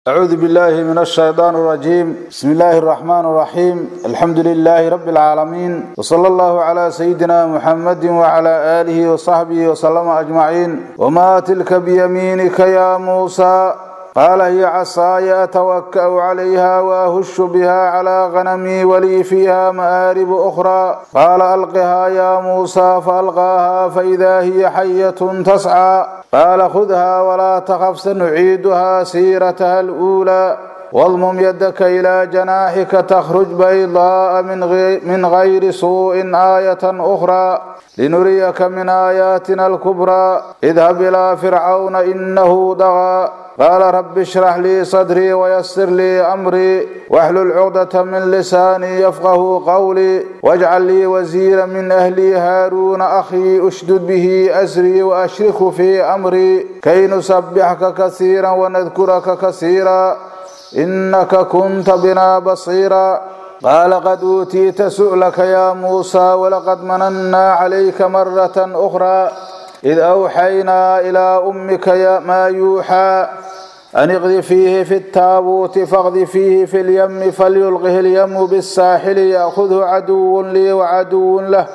أعوذ بالله من الشيطان الرجيم بسم الله الرحمن الرحيم الحمد لله رب العالمين وصلى الله على سيدنا محمد وعلى آله وصحبه وسلم أجمعين وما تلك بيمينك يا موسى قال هي عصاي أتوكأ عليها وأهش بها على غنمي ولي فيها مآرب أخرى قال ألقها يا موسى فألقاها فإذا هي حية تسعى قال خذها ولا تخف سنعيدها سيرتها الأولى واضمم يدك إلى جناحك تخرج بيضاء من غير, من غير سوء آية أخرى لنريك من آياتنا الكبرى اذهب إلى فرعون إنه طغى قال رب اشرح لي صدري ويسر لي أمري واحلل عقدة من لساني يفقه قولي واجعل لي وزيرا من أهلي هارون أخي أشدد به أزري وأشرك في أمري كي نسبحك كثيرا ونذكرك كثيرا إنك كنت بنا بصيرا قال قد أوتيت سؤلك يا موسى ولقد مننا عليك مرة أخرى إذ أوحينا إلى أمك يا ما يوحى أن اغذ فيه في التابوت فاغذ فيه في اليم فليلقه اليم بالساحل يأخذه عدو لي وعدو له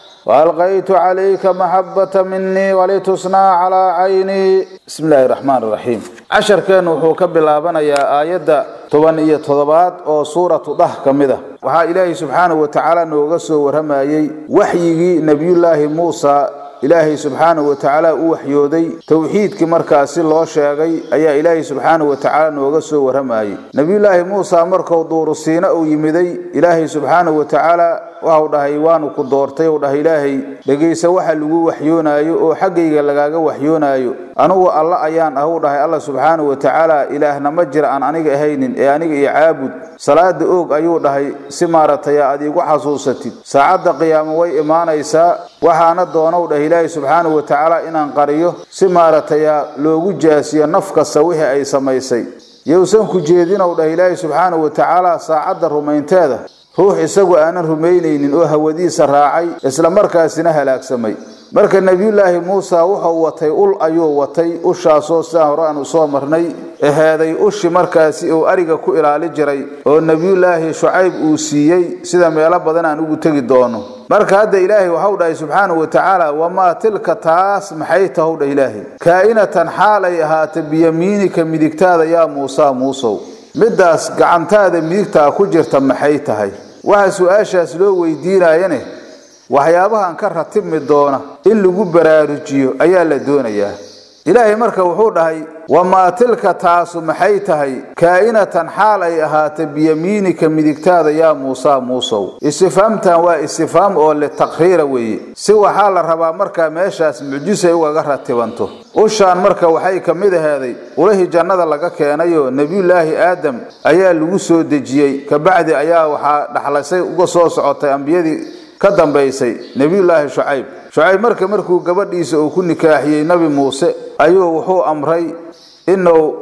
وألقيت عليك محبة مني ولتصنع على عيني بسم الله الرحمن الرحيم عشر كان وحوك بلابنا يا آية toban iyo toddobaad oo suuratu dah ka mid ah waxaa ilaahay subxaanahu wa tacaala nooga soo warramayey waxyigii nebiyullaahi muusa ilaahay subxaanahu wa tacaala u waxyooday towxiidkii markaasi loo sheegay ayaa ilaahay subxaanahu wa tacaala nooga soo warramayey nebiyullaahi muusa markuu duurusiina uu yimiday ilaahay subxaanahu wa tacaala waxau dhahay waanu ku doortay u dhahay ilaahay dhegaysa waxa lagu waxyoonaayo oo xaggayga lagaaga waxyoonaayo anugu alla ayaan ah u dhahay alla subxaanahu wa tacaala ilaahna ma jira aan aniga ahaynin ee aniga iyo caabud salaada oog ayuu dhahay si maaragtay aad iigu xasuusatid saacadda qiyaamo way imaanaysaa waxaana doonow dhahay ilaahay subxaanahu wa tacaala inaan qariyo si maaragtay loogu jaasiyo naf kasta wixii ay samaysay yowsan ku jeedinow dhahay ilaahay subxaanahu wa tacaala saacadda rumaynteeda ruux isagu aanan rumaynaynin oo hawadiisa raacay isla markaasina halaagsamay marka nebiyullaahi muuse wuxuu watay ul ayuu watay ushaasoo sidaan hore aanu soo marnay eheeday ushi markaasi uu ariga ku ilaali jiray oo nebiyullaahi shucayb uu siiyey sida meelo badan aan ugu tegi doono marka hadda ilaahay waxau dhahay subxaanahu wa tacaala wamaa tilka taas maxay tahow dhah ilaahay kaa'inatan xaal ay ahaata biyamiinika midigtaada yaa muusa muusow middaas gacantaada midigtaa ku jirta maxay tahay waxa su-aashaas loo weydiinayane waxyaabahan ka ratibmi doona in lagu baraarujiyo ayaa la doonayaa ilaahay marka wuxuu dhahay wamaa tilka taasu maxay tahay kaa'inatan xaal ay ahaata biyamiinika midigtaada yaa muusa muusow istifaamtan waa istifaam oo litaqriira weeye si waxaa la rabaa markaa meeshaas mucjisay ugaga ratibanto ushaan marka waxay ka mid aheeday ulahii jannada laga keenayoo nebiyullaahi aadam ayaa lagu soo dejiyey kabacdi ayaa waxaa dhaxlasay uga soo socotay ambiyadii ka dambaysay nebiyullaahi shucayb shucayb marka markuu gabadhiisa uu ku nikaaxiyey nebi muuse ayuu wuxuu amray inuu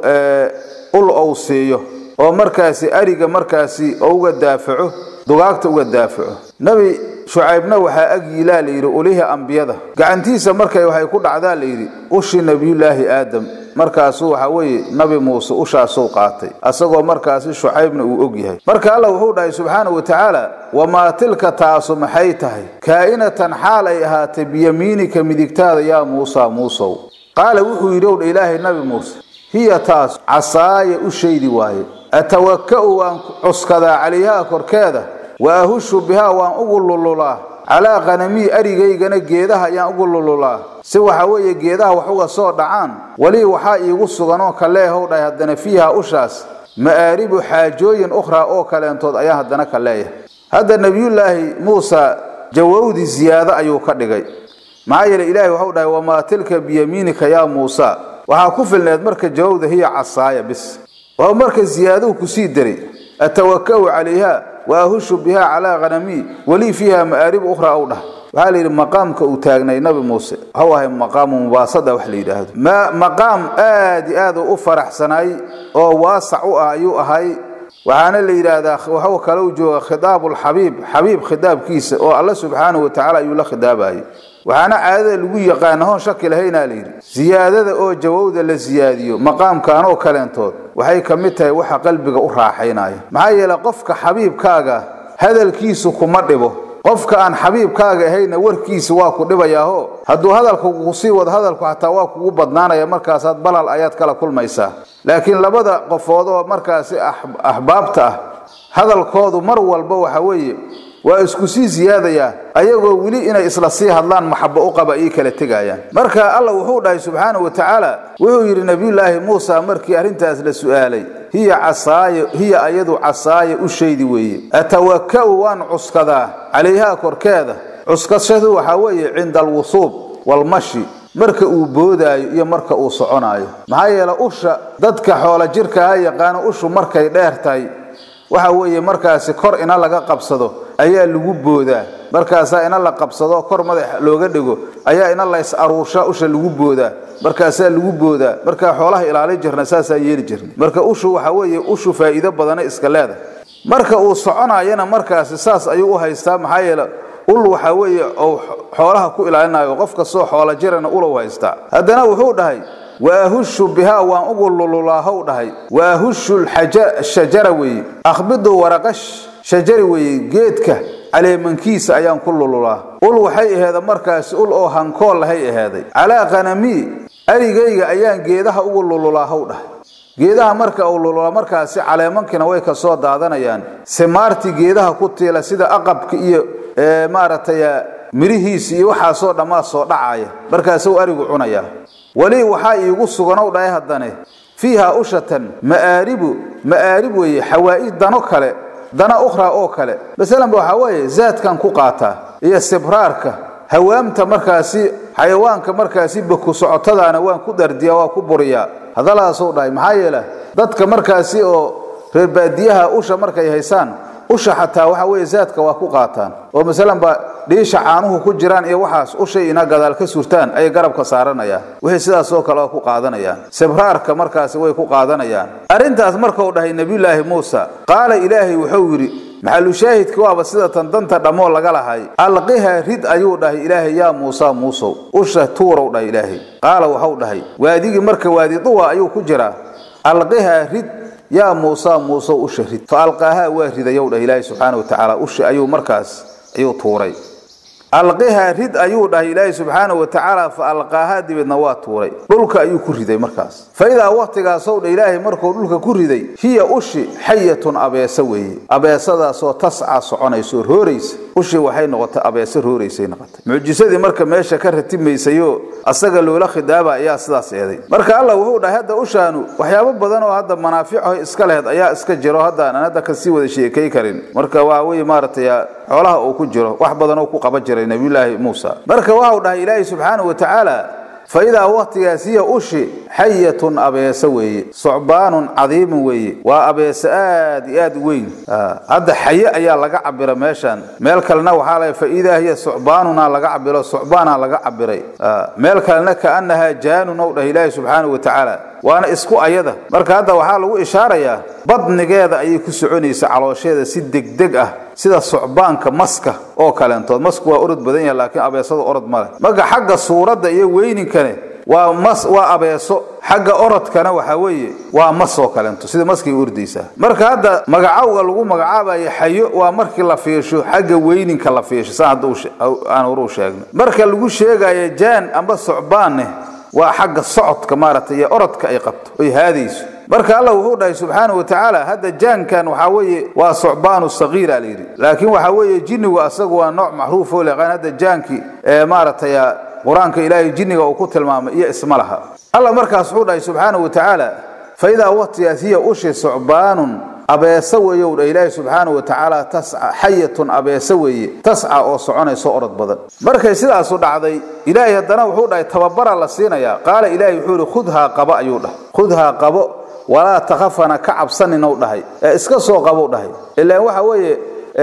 ul ou siiyo oo markaasi ariga markaasi uga daafaco dugaagta uga daafaco nebi shucaybna waxaa agyiilaa layidhi ulihii ambiyada gacantiisa markay waxay ku dhacdaa layidhi ushii nebiyullaahi aadam markaasu waxa weeye nabi muuse ushaasuu qaatay asagoo markaasi shucaybna uu og yahay marka alla wuxuu dhahay subxaanahu wa tacaala wamaa tilka taasu maxay tahay kaa'inatan xaal ay ahaatay biyamiinika midigtaada yaa muusa muusow qaala wuxuu yidhi owdha ilaahay nabi muuse hiya taas casaaya u shaydi waaye atawaka'u waan cuskadaa calayhaa korkeeda wa ahushu bihaa waan ugu lululaa calaa qanamii arigaygana geedaha ayaan ugu lululaa si waxa weeye geedaha wax uga soo dhacaan weli waxaa iigu suganoo kaleehow dhahay haddana fiiha ushaas ma'aaribu xaajooyin ukhraa oo kaleentood ayaan haddana ka leeyahay hadda nebiyullaahi muusa jawawdi ziyaado ayuu ka dhigay maxaa yeele ilaahay waxau dhahay wamaa tilka biyamiinika yaa muusa waxaa ku filneed marka jawawda hiya casaaya bis waa marka ziyaaduhu kusii daray atawaka'u calayha wa ahushu biha calaa hanamii walii fiiha ma'aarib ukhraa ow dhah waxaa la yidhi maqaamka uu taagnay nabi muuse waxau ahay maqaamu mubaasada wax la yidhaahdo maqaam aad i aad u faraxsanay oo waasac u ah ayuu ahay waxaana la yidhaahdaa waxuu kale u jooga khitaabulxabiib xabiib khitaabkiisa oo alla subxaanahu watacaala ayuu la khitaabayay waxaana caadada lagu yaqaana hoon shaki lahaynaa la yidhi siyaadada oo jawowda la siyaadiyo maqaamkan oo kaleentood waxay ka mid tahay waxa qalbiga u raaxaynaya maxaa yeele qofka xabiibkaaga hadalkiisu kuma dhibo qofka aan xabiibkaaga ahayna warkiisa waa ku dhibayaaho hadduu hadalka kusii wado hadalku xataa waa kugu badnaanaya markaasaad balal ayaad kala kulmaysaa laakiin labada qofood oo markaasi axbaabta ah hadalkoodu mar walba waxa weeye waa isku sii siyaadayaa ayagoo weli inay isla sii hadlaan maxabo u qaba ii kala tegayaan marka alla wuxuu dhahay subxaanahu wa tacaala wuxuu yidhi nebiyulaahi muusa markii arrintaas la su'aalay hiya casaaya hiya ayadu casaaya u shaydi weeye atawaka'u waan cuskadaa calayhaa korkeeda cuskashadu waxaa weeye cinda alwusuub walmashi marka uu boodaayo iyo marka uu soconaayo maxaa yeele usha dadka xoola jirkaha yaqaano ushu markay dheer tahay waxa weeye markaasi kor ina laga qabsado ayaa lagu boodaa markaasaa ina la qabsado kor madax looga dhigo ayaa ina lays aruursha usha lagu boodaa markaasaa lagu boodaa markaa xoolaha ilaali jirna saasaa yeeli jirna marka ushu waxa weeye ushu faa'iido badana iska leedahay marka uu soconayana markaasi saas ayuu u haystaa maxaa yeele ul waxaa weeye ou xoolaha ku ilaalinayo qof kastoo xoola jirana ulow haystaa haddana wuxuu dhahay waahushu bihaa waan ugu lululaahow dhahay waahushu shajara weeye akhbidu waraqa shajari weeye geedka caleemankiisa ayaan ku lululaa ul waxay aheeda markaasi ul oo hankool lahay aheeday calaa qanamii arigayga ayaan geedaha ugu lululaahow dhahay geedaha marka uu lulula markaasi caleemankina way ka soo daadanayaan simaartii geedaha ku tiila sida aqabka iyo maaragtay mirihiisi iyo waxaasoo dhammaa soo dhacaya markaasuu arigu cunayaa weli waxaa iigu suganow dhahay haddane fiiha ushatan ma'aaribu ma'aarib weeye xawaa'id dano kale dana ukhraa oo kale masalanba waxaa weeye zaadkan ku qaataa iyo sibraarka hawaamta markaasi xayawaanka markaasi baku socotadaana waan ku dardiyaa waa ku buriyaa hadalaasuu dhahay maxaa yeele dadka markaasi oo reer baadiyaha usha markay haysaan usha xataa waxa weeye zaadka waa ku qaataan oo masalanba dhiisha caanuhu ku jiraan iyo waxaas ushay ina gadaal ka surtaan ayay garabka saaranayaan wixii sidaas oo kale waa ku qaadanayaan sibraarka markaasi way ku qaadanayaan arrintaas markuu dhahay nebiyulaahi muusa qaala ilaahay wuxuu yidhi maxalushaahidka waaba sida tan danta dhammoo laga lahay alqiha rid ayuu dhahay ilaahay yaa muusa muusow usha tuurow dhahay ilaahay qaala waxau dhahay waadigii marka waadi duwa ayuu ku jiraa alqiha rid yaa muusa muusow usha rid fa alqaahaa waa ridayow dhah ilaahay subxaana wa tacaala usha ayuu markaas ayuu tuuray alqiha rid ayuu dhahay ilaahay subxaana wa tacaala fa alqaahaa dibeedna waa tuuray dhulka ayuu ku riday markaas fa idaa wakhtigaasow dha ilaahay markuu dhulka ku riday hiya ushi xayatun abeesa weeye abeesadaasoo tasca soconayso rooraysa ushii waxay noqotay abeese rooraysay noqotay mucjisadii marka meesha ka ratimaysayo asaga loola khidaaba ayaa sidaas eeday marka allah wuxuu dhahay hadda ushaanu waxyaabo badan oo hadda manaaficaho iska lehed ayaa iska jiro hadda aan hadda kasii wada sheekay karin marka waa wey maaragtay xoolaha uu ku jiro wax badan oo ku qaba jiray nabiyulaahi muusa marka waxau dhahay ilaahay subxaana wa tacaala fa idaa wakhtigaas hiya ushi xayatun abeese weeye sucbaanun cadiimun weeye waa abeese aad iyo aad u weyn hadda xaye ayaa laga cabira meeshan meel kalena waxaa la fa idaa hiya sucbaanuna laga cabiro sucbaana laga cabiray meel kalena kaanahaa jaanun ou dhah ilaahi subxaana wa tacaala waana isku ayada marka hadda waxaa lagu ishaarayaa badnigeeda ayay ku soconaysa caloosheeda si degdeg ah sida sucbaanka maska oo kaleentood masku waa orod badan yahay laakiin abeesada orod male marka xagga suuradda iyo weyninkane waa mas waa abeeso xagga orodkana waxaa weeye waa mas oo kaleento sida maskay ordaysaa marka hadda magacowga lagu magacaabayo xayo waa markii la fiisho xagga weyninka la fiisho saan hadda aan horu sheegnay marka lagu sheegayo jaan amba sucbaanne waa xagga socodka maaragtay iyo orodka ay qabto oy haadayso marka allah wuxuu dhahay subxaana wa tacaala hadda jaankan waxaa weeye waa sucbaanu sagiira layidhi laakiin waxaa weeye jinnigu asagu waa nooc macruuf oo leqaan hadda jaankii ee maaragtay qur-aanka ilaahay jinniga uu ku tilmaamay iyo isma laha allah markaas wuxuu dhahay subxaana wa tacaala fa idaa waqtigaas hiya ushi sucbaanun abeese weeyow dha ilaahi subxaana wa tacaala tasca xayatun abeese weeye tasca oo soconayso orod badan markay sidaasu dhacday ilaahay haddana wuxuu dhahay tababara la siinayaa qaala ilaahay wuxuu ihi khudhaa qabo ayuu dhahay khudhaa qabo walaa takhafana ka cabsaninw dhahay ee iska soo qabow dhahay ilaan waxa weeye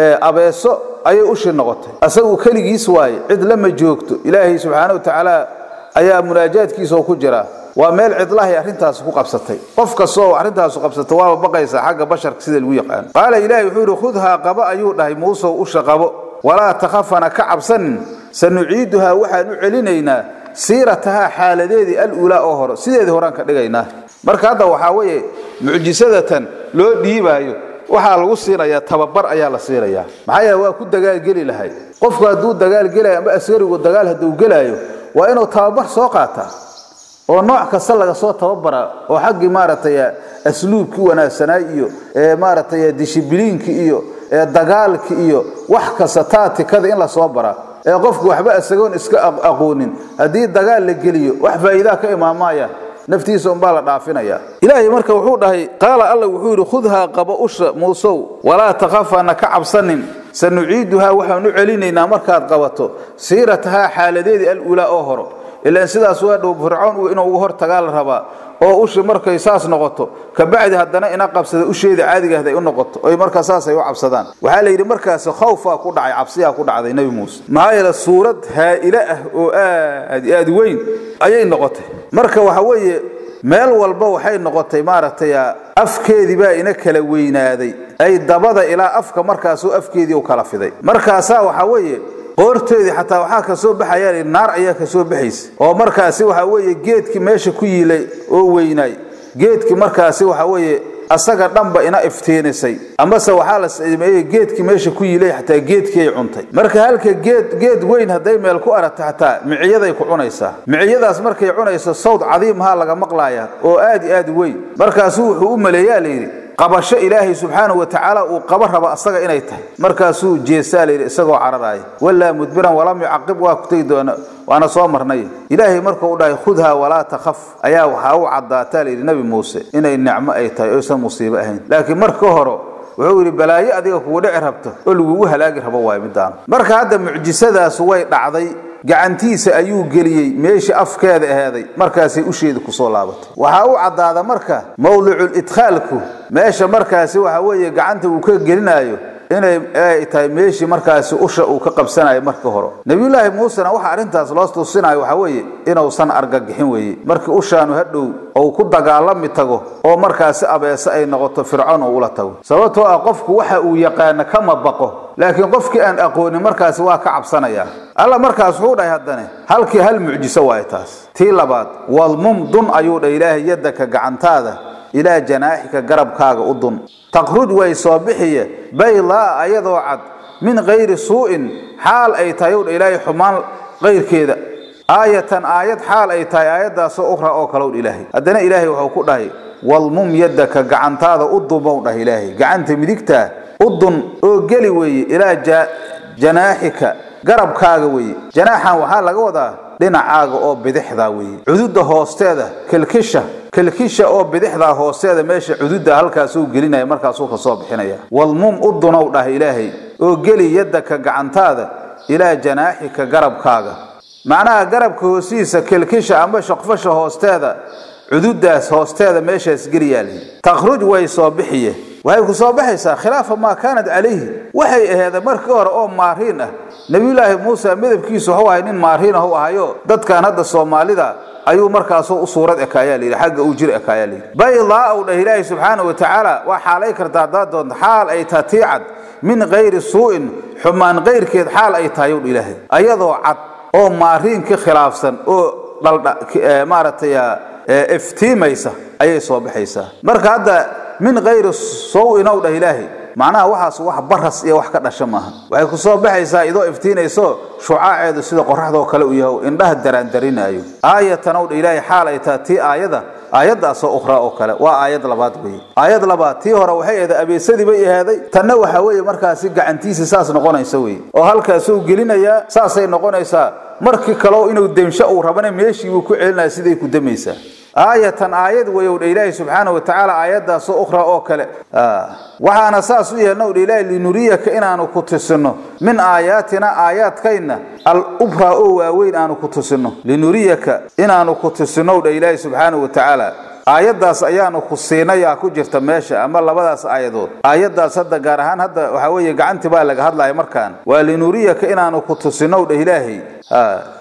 abeeso ayay ushi noqotay asagu keligiis waaye cid lama joogto ilaahay subxaana wa tacaala ayaa munaajaadkiisa ku jira waa meel cidlahay arrintaasi ku qabsatay qof kastoo arrintaasu qabsata waaba baqaysa xagga basharka sida lagu yaqaano qaala ilaahi wuxuu yidhi khudhaa qabo ayuu dhahay muusow usha qabo walaa takhafana ka cabsanin sanuciiduhaa waxaan u celinaynaa siiratahaa xaaladeedii al-uulaa oo hore sideedii horaan ka dhigaynaa marka hadda waxaa weeye mucjisadatan loo dhiibaayo waxaa lagu siinayaa tababar ayaa la siinayaa maxaa yeele waa ku dagaalgeli lahay qofku hadduu dagaalgelayo ama askarigu dagaal hadduu gelaayo waa inuu tababar soo qaataa oo nooc kasta laga soo tababaraa oo xaggii maaragtay asluubkii wanaagsanaa iyo maaragtay dishibiliinki iyo dagaalki iyo wax kasta taatikada in lasoo baraa ee qofku waxba isagoon iska aqoonin haddii dagaal la geliyo wax faa'iidaa ka imaamaayaan naftiisa unbaa la dhaafinaya ilaahay marka wuxuu dhahay qaala alla wuxuu yidhi khudhaa qabo usha muusow walaa takhafana ka cabsanin sanuciiduhaa waxaan u celinaynaa markaad qabato siiratahaa xaaladeedii al-ulaa oo horo ilaan sidaas waa dhow fircoon inuu uga hor tagaa la rabaa oo ushi markay saas noqoto kabacdi haddana ina qabsada usheeda caadiga ahday u noqoto oy markaa saasay u cabsadaan waxaa la yidhi markaasi khawfaa ku dhacay cabsiyaa ku dhacday nebi muuse maxaa yeele suurad haa'ile ah oo aad iyo aad weyn ayay noqotay marka waxa weeye meel walba waxay noqotay maaragtay afkeedii baa ina kala weynaaday ay dabada ilaa afka markaasuu afkeedii u kala fiday markaasaa waxaa weeye qoorteedii xataa waxaa ka soo baxaya naar ayaa ka soo baxaysa oo markaasi waxa weeye geedkii meesha ku yiilay oo weynaay geedkii markaasi waxa weeye asaga dhanba ina iftiinisay amase waxaa la sameeyey geedkii meesha ku yiilay xataa geedkii ay cuntay marka halka geed geed weyn hadday meel ku aragta xataa miciyaday ku cunaysaa miciyadaas markay cunayso sawd cadiimahaa laga maqlaaya oo aad iyo aad weyn markaasuu wuxuu u maleeyaa layidhi qabasho ilaahay subxaanahu wa tacaala uu qaba raba asaga inay tahay markaasuu jeesaa layidhi isagoo cararaaya walaa mudbiran walam yucaqib waa ku tegi doona waana soo marnay ilaahay markuu dhahay khudhaa walaa takhaf ayaa waxaa u caddaataa layidhi nebi muuse inay nicmo ay tahay oysan musiibo ahayn laakiin marka hore wuxuu yidhi balaayo adiga kugu dhici rabto oo lagugu halaagi rabo waay midaan marka hadda mucjisadaas way dhacday gacantiisa ayuu geliyey meeshii afkeeda aheeday markaasay usheeda kusoo laabatay waxaa u caddaada marka mawdicul idkhaalku meesha markaasi waxa weeye gacanta uu ka gelinaayo inay ay tahay meeshii markaasi usha uu ka qabsanayo marka hore nabiyullaahi muusena waxa arrintaas loo tusinayo waxa weeye inuusan argagixin weeye markii ushaanu hadhow ou ku dagaalami tago oo markaasi abeese ay noqoto fircoon oo ula tago sababtoo ah qofku waxa uu yaqaano kama baqo laakiin qofkii aan aqoonin markaasi waa ka cabsanaya alla markaas wuxuu dhahay haddane halkii hal mucjiso waaye taas tii labaad wadmum dun ayuu dhah ilaahay yaddaka gacantaada ilaa janaaxika garabkaaga u dun taqruj way soo bixiye baydaa ayadoo cad min kayri suu'in xaal ay tahay ow dha ilaahay xumaan kayrkeeda aayatan aayad xaal ay tahay aayaddaasoo ukhra oo kalow dha ilaahay haddana ilaahay wuxuu ku dhahay walmum yaddaka gacantaada u dumow dhah ilaahay gacanta midigtaa u dun oo geli weeye ilaa janaaxika garabkaaga weeye janaaxan waxaa laga wadaa dhinacaaga oo bidixdaa weeye cududa hoosteeda kilkisha kilkisha oo bidixdaa hoosteeda meesha cududa halkaasuu gelinaya markaasuu ka soo bixinaya walmum u dunow dhah ilaahay oo geli yaddaka gacantaada ilaa janaaxika garabkaaga macnaha garabka hoosiisa kilkisha ama shaqfasha hoosteeda cududaas hoosteeda meeshaas geliyaa lihi takhruj way soo bixiye waxay ku soo baxaysaa khilaafa maa kaanat calayhi waxay aheeda markii hore oo maariin ah nebiyulaahi muuse midabkiisu waxuu ahay nin maariin ah u ahayo dadkan hadda soomaalida ayuu markaasoo u suurad ekaayaa layidhi xagga uu jir ekaayaa layidhi baydaa u dhah ilaahi subxaana wa tacaala waa xaalay kartaa haddaad doonto xaal ay taha tii cad min kayri suu'in xumaan kayrkeed xaal ay tahay ow dha ilaahay ayadoo cad oo maariin ka khilaafsan oo dhaldha maaragtay iftiimaysa ayay soo baxaysaa marka hadda min kayri sow-in ow dhah ilaahay macnaha waxaas wax baras iyo wax ka dhasha maaha waxay ku soo baxaysaa idoo iftiinayso shucaaceedu sida qoraxdoo kale u yaho indhaha daraandarinaayo aayatan ow dha ilaahay xaal ay taha tii aayada aayaddaasoo ukhraa oo kale waa aayad labaad weeye aayad labaad tii hore waxay ahayd abeesadii bay ahaaday tanna waxa weeye markaasi gacantiisa saas noqonaysa weye oo halkaasuu gelinayaa saasay noqonaysaa markii kaleo inuu demsho uu rabana meeshii buu ku celinaya siday ku damaysaa aayatan aayad weyow dha ilaahi subxaana wa tacaala aayaddaasoo ukhra oo kale waxaana saas u yeelnow dha ilaahi linuriyaka inaanu ku tusino min aayaatina aayaadkayna al ubraa oo waaweyn aanu ku tusino linuriyaka inaanu ku tusinow dha ilaahi subxaana wa tacaala aayaddaas ayaanu ku siinayaa ku jirta meesha ama labadaas aayadood aayaddaas hadda gaar ahaan hadda waxaa weeye gacantii baa laga hadlaya markaan waa linuriyaka inaanu ku tusinow dha ilaahay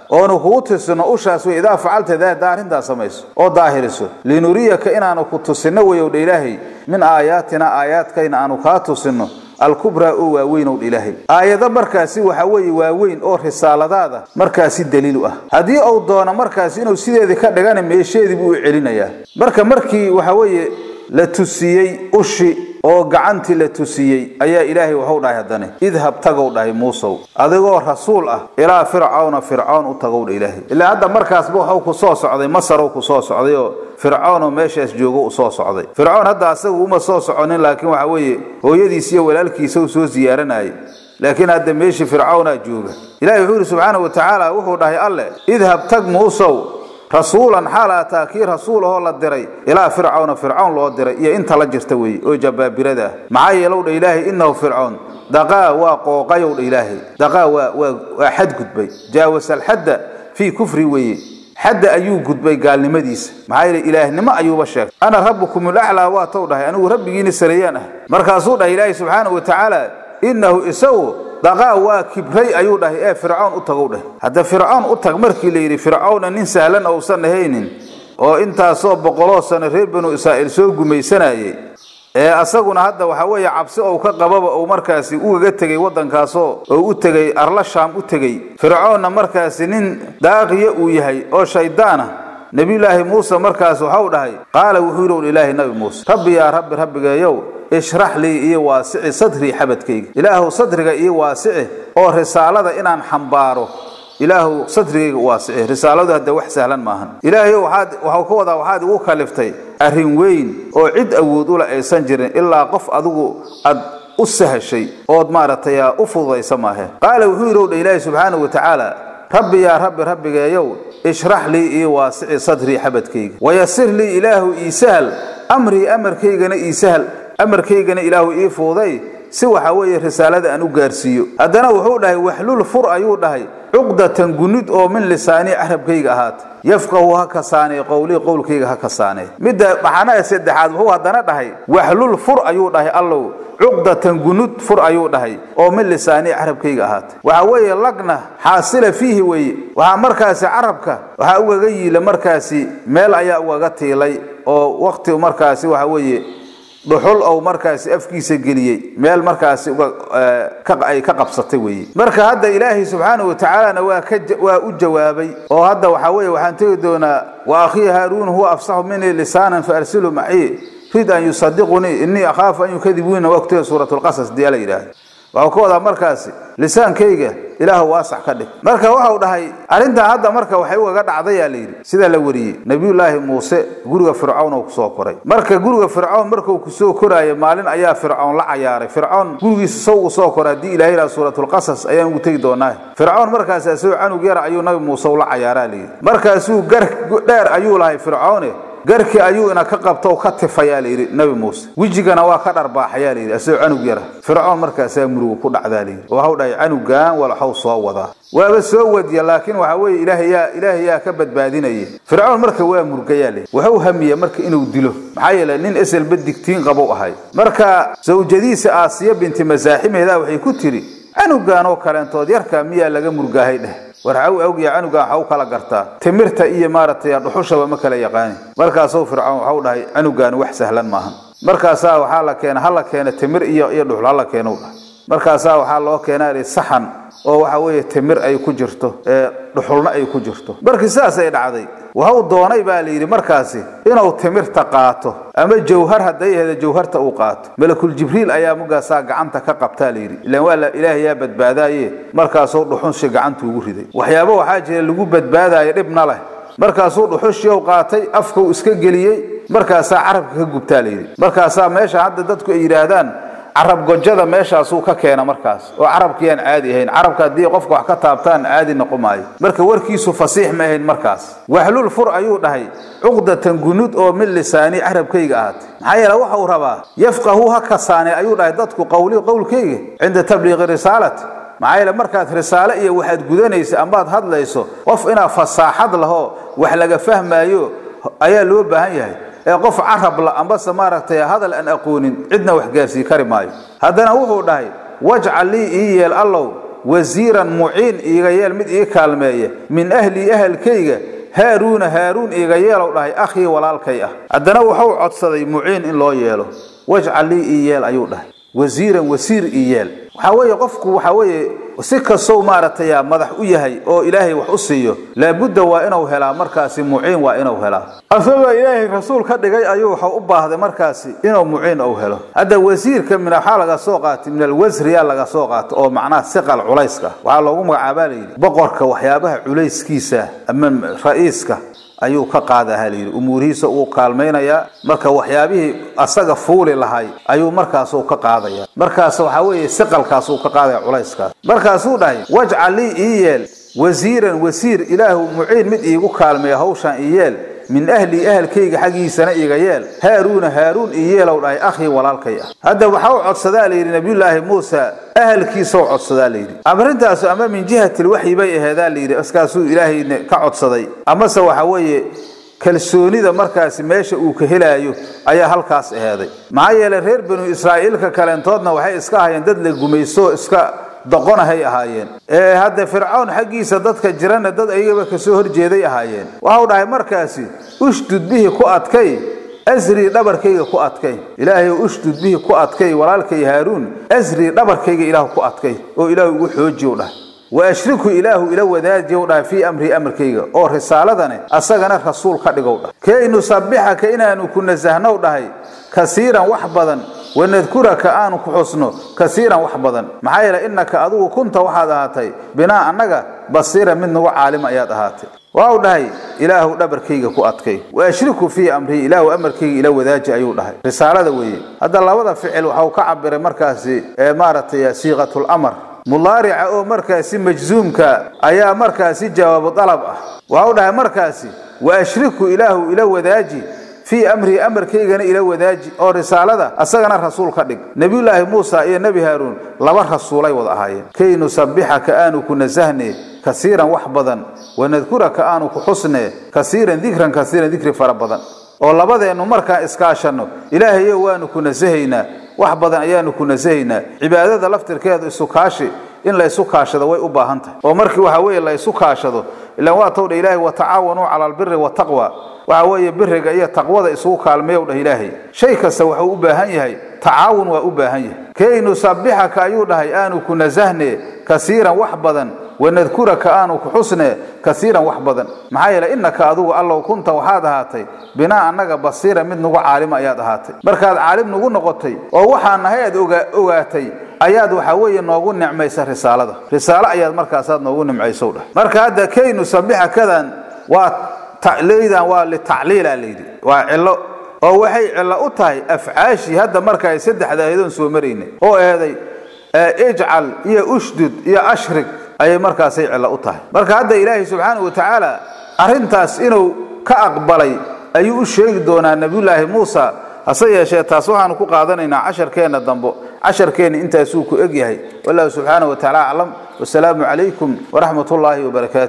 oonu kugu tusino ushaas wey idaa facalta daada arrintaas samayso oo daahiriso linuriyaka inaanu ku tusino weyowdha ilaahay min aayaatina aayaadkayna aanu kaa tusino alkubraa oo waaweyn ow ilaahay aayado markaasi waxa weeye waaweyn oo risaaladaada markaasi daliilu ah haddii uu doono markaasi inuu sideedii ka dhigana meesheedii buu u celinayaa marka markii waxa weeye la tusiyey ushi oo gacantii la tusiyey ayaa ilaahay waxu dhahay haddane idhab tagow dhahay muusow adigoo rasuul ah ilaa fircawna fircoon u tagow dha ilaahay ilaa hadda markaasba waxuu ku soo socday masarow ku soo socday oo fircoonoo meeshaas joogo u soo socday fircoon hadda asagu uma soo soconin laakiin waxa weeye hooyadiis iyo walaalkiisa u soo ziyaaranayay laakiin hadda meeshii fircawnaa jooga ilahi wuxuu yidhi subxaana wa tacaala wuxuu dhahay alleh idhab tag muusow rasuulan xaal ataa kii rasuul ahoo la diray ilaa fircawna fircawn loo diray iyo inta la jirta weeye oo jabaabirada ah maxaa yeelow dha ilaahay innahu fircoon daqaa waa qooqayow dha ilaahay daqaa waa waa waa xadgudbay jaawasa alxadda fii kufri weeye xadda ayuu gudbay gaalnimadiisa maxaa yeele ilaahnimo ayuuba sheegay ana rabbukum ulaclaa waa tow dhahay anigu rabbigiina sareeyaan ah markaasuu dhahay ilaahay subxaana wa tacaala innahu isagu daqaa waa kibray ayuu dhahay ee fircoon u tagow dhahay hadda fircoon u tag markii la yidhi fircawna nin sahlan ousan ahaynin oo intaasoo boqoloo sano reer banu israa'iil soo gumaysanayay ee asaguna hadda waxa weeye cabsi ou ka qababa uu markaasi ugaga tegey waddankaasoo oo u tegey arla shaam u tegey fircoonna markaasi nin daaqiya uu yahay oo shaydaan ah nebiyulaahi muuse markaas waxau dhahay qaala wuxuu yidhi ilaahi nabi muuse rabbi yaa rabbi rabbigeeyow ishrax lii iyo waasici sadrii xabadkayga ilaahuw sadriga iyo waasici oo risaalada inaan xambaaro ilaahuw sadrigayga waasici risaaladu hadda wax sahlan maahan ilaahayow waxaad waxau ka wadaa waxaad igu kaliftay arrin weyn oo cid awood ula aysan jirin ilaa qof adigu aad u sahashay ood maaragtay u fududaysa maahe qaala wuxuu yidhi ow dha ilaahi subxaanahu wa tacaala rabbi yaa rabbi rabbigeeyow ishrax lii iyo waasici sadrii xabadkayga wayasir lii ilaahu ii sahal amrii amarkaygana ii sahal amarkaygana ilaahu ii fuuday si waxa weeye risaalada aan u gaarsiiyo haddana wuxuu dhahay waxlul fur ayuu dhahay cuqdatan gunud oo min lisaanii carabkayga ahaata yafqahu ha kasaanee qowlii qowlkayga ha kasaanee midda dhaxanaha saddexaad wuxuu haddana dhahay waxlul fur ayuu dhahay allow cuqdatan gunud fur ayuu dhahay oo min lisaanii carabkayga ahaata waxa weeye lagna xaasila fiihi weeye waxaa markaasi carabka waxaa ugaga yiila markaasi meel ayaa ugaga tiilay oo waqti markaasi waxa weeye dhuxul ou markaasi afkiisa geliyey meel markaasi ay ka qabsatay weeye marka hadda ilaahay subxaanahu watacaalana waa ka waa u jawaabay oo hadda waxaa weeye waxaan tegi doonaa wa akhii haaruun huwa afsaxu minii lisaanan faarsilu macii rid an yusadiqunii innii akhaafu an yukadibuuna waa kutega suurat lqasas dii ala yidhaahda waxau ka wadaa markaasi lisaankayga ilaahu waasax ka dhig marka waxau dhahay arrintan hadda marka waxay ugaga dhacdayaa layidhi sida la wariyey nebiyullaahi muuse guriga fircawn oo kusoo koray marka guriga fircawn markuu kusoo koraayo maalin ayaa fircawn la cayaaray fircawn gurigiisa saw u soo kora haddii ilahay yidhaha suuratulqasas ayaan ugu tegi doonaa fircawn markaas asagoo canug yara ayuu nabi muuse ula cayaaraa layidhi markaasuu gar dheer ayuu lahay fircawne garkii ayuu ina ka qabto ka tifayaa layidhi nabi muuse wejigana waa ka dharbaaxayaa layidhi asagoo canug yara fircoon markaasaa muruga ku dhacdaa layidhi oo waxau dhahay canugan walaxow soo wadaa waaba soo wadiya laakiin waxa weeye ilaahayaa ilaahayaa ka badbaadinaya fircoon marka waa murgayaa layidhi wuxuu hamiya marka inuu dilo maxaa yeele nin eselba digtiin qabow ahay marka sawjadiisa aasiya binti masaaximeeda waxay ku tiri canugan oo kaleentood yarka miyaa laga murgaahay dheh war xaw awgiya canugan waxa u kala gartaa timirta iyo maaragtay dhuxushaba ma kala yaqaani markaasuu fircoon waxau dhahay canugan wax sahlan maahan markaasaa waxaa la keena hala keena timir iyo iyo dhuxul hala keeno dhahay markaasaa waxaa loo keenaa saxan oo waxa weeye timir ay ku jirto ee dhuxulna ay ku jirto markii sidaas ay dhacday waxau doonay baa la yidhi markaasi inuu timirta qaato ama jawhar hadday ahda jawharta uu qaato malakul jibriil ayaa mugaasaa gacanta ka qabtaa la yidhi ilaan waa la ilaahay yaa badbaadaaye markaasuu dhuxunshi gacanta ugu riday waxyaabo waxaa jira lagu badbaadaayo dhibna leh markaasuu dhuxushii qaatay afkuu iska geliyey markaasaa carabka ka gubtaa la yidhi markaasaa meesha hadda dadku ay yidhaahdaan carab gojada meeshaasuu ka keena markaas oo carabkiyaan caadi ahayn carabka haddii qofka wax ka taabtaan caadi noqon maayo marka warkiisu fasiix ma ahayn markaas waxlul fur ayuu dhahay cuqdatan gunud oo min lisaani carabkayga ahaatay maxaa yeele waxau rabaa yafqahu ha kasaane ayuu dhahay dadku qowli qowlkayga cinda tabliiqi risaalati maxaa yeele markaad risaale iyo waxaad gudanaysa amaad hadlayso qof inaa fasaaxad lahoo wax laga fahmaayo ayaa loo baahan yahay ee qof carab la ambase maaragtay hadal aan aqoonin cidna wax gaarsii kari maayo haddana wuxuu dhahay wajcal lii ii yeel allow wasiiran muciin iiga yeel mid ii kaalmeeya min ahlii ahalkayga haaruuna haaruun iiga yeelow dhahay akhii walaalkay ah haddana wuxuu codsaday muciin in loo yeelo wajcal lii ii yeel ayuu dhahay wasiiran wasiir ii yeel waxaa weeye qofku waxaa weeye si kastow maaragtay madax u yahay oo ilaahay wax u siiyo laabudda waa inuu helaa markaasi muciin waa inuu helaa asagoo ilaahay rasuul ka dhigay ayuu waxau u baahday markaasi inuu muciin uu helo hadda wasiirka min waxaa laga soo qaatay min alwasriyaa laga soo qaatay oo macnaha siqal culayska waxaa loogu magacaabaa layidhi boqorka waxyaabaha culayskiisa ama ra'iiska ayuu ka qaadaha layidhi umuurihiisa uu kaalmaynayaa marka waxyaabihii asaga fuuli lahay ayuu markaasuu ka qaadaya markaas waxaa weeye siqalkaasuu ka qaadaya culayskaas markaasuu dhahay wajcal lii ii yeel wasiiran wasiir ilaahu muciin mid iigu kaalmeeya hawshaan ii yeel min ahlii ahalkayga xaggiisana iiga yeel haaruuna haaruun ii yeelow dhahay akhii walaalkay ah hadda waxa u codsadaa layidhi nabiyullaahi muusa ahalkiisa u codsadaa layidhi arintaasu ama min jihatilwaxyi bay aheedaa layidhi askaasuu ilaahayna ka codsaday amase waxa weeye kalsoonida markaasi meesha uu ka helaayo ayaa halkaas aheeday maxaa yeelay reer banu israa'iilka kaleentoodna waxay iska ahayeen dad la gumaysto iska doqonahay ahaayeen ee hadda fircoon xaggiisa dadka jirana dad ayagaba kasoo horjeeday ahaayeen waxau dhahay markaasi ushdud bihi ku adkay asrii dhabarkayga ku adkay ilaahay ushdud bihi ku adkay walaalkay haaruun asrii dhabarkayga ilaahu ku adkay oo ilaahu ugu xoojiy dhahay wa ashriku ilaahu ila wadaajiyow dhahay fii amrii amarkayga oo risaaladane asagana rasuul ka dhigow dhahay kay nusabbixaka inaanu ku nasahnow dhahay kasiiran wax badan wanadkuraka aanu ku xusno kasiiran wax badan maxaa yeele innaka adigu kunta waxaad ahaatay binaa annaga basiira mid nagu caalima ayaad ahaatay waxau dhahay ilaahu dhabarkayga ku adkay wa ashriku fii amrii ilaahu amarkayga ila wadaaji ayuu dhahay risaalada weeye hadda labada ficil waxau ka cabiray markaasi ee maaragtay siiqatulamar mudaarica oo markaasi majzuumka ayaa markaasi jawaabu dalab ah waxau dhahay markaasi wa ashriku ilaahu ila wadaaji fii amrii amarkaygana ila wadaaji oo risaalada asagana rasuul ka dhig nebiyullaahi muusa iyo nebi haaruun laba rasuulay wada ahaayeen kay nusabbixaka aanu ku nasahne kasiiran wax badan wanadkuraka aanu ku xusne kasiiran dikran kasiiran dikri fara badan oo labadeennu markaan iskaashanno ilaahayo waanu ku nasahaynaa wax badan ayaanu ku nasahaynaa cibaadada laftirkeedu isu kaashi in la isu kaashado way u baahan tahay oo markii waxa weeye la isu kaashado ilaan waa towdha ilaahay watacaawanuu cala albiri wataqwa waxa weeye biriga iyo taqwada isugu kaalmeeyow dhah ilaahay shay kasta wuxuu u baahan yahay tacaawun waa u baahan yahay kay nusabbixaka ayuu dhahay aanu ku nasahne kasiiran wax badan wanadkuraka aanu ku xusne kasiiran wax badan maxaa yeele innaka adigu allow kunta waxaad ahaatay binaa annaga basiira mid nagu caalima ayaad ahaatay markaad caalim nagu noqotay oo waxaan nahay aad ogaatay ayaad waxa weeye noogu nicmaysa risaalada risaalo ayaad markaasaad noogu nimcaysow dhah marka hadda kay nusabbixakadan waa leydan waa litacliila layidhi waa cilo oo waxay cilo u tahay afcaashii hadda marka ay saddexda ahadoon soo maraynay oo eeday ijcal iyo ushdud iyo ashrig ayay markaasay cilo u tahay marka hadda ilaahay subxaana wa tacaala arrintaas inuu ka aqbalay ayuu u sheegi doonaa nebiyullaahi muusa hase yeeshee taas waxaanu ku qaadanaynaa casharkeenna dambo casharkeenna intaasuu ku eg yahay wallahu subxaana wa tacala aclam wasalaamu calaykum waraxmat ullaahi wabarakaatu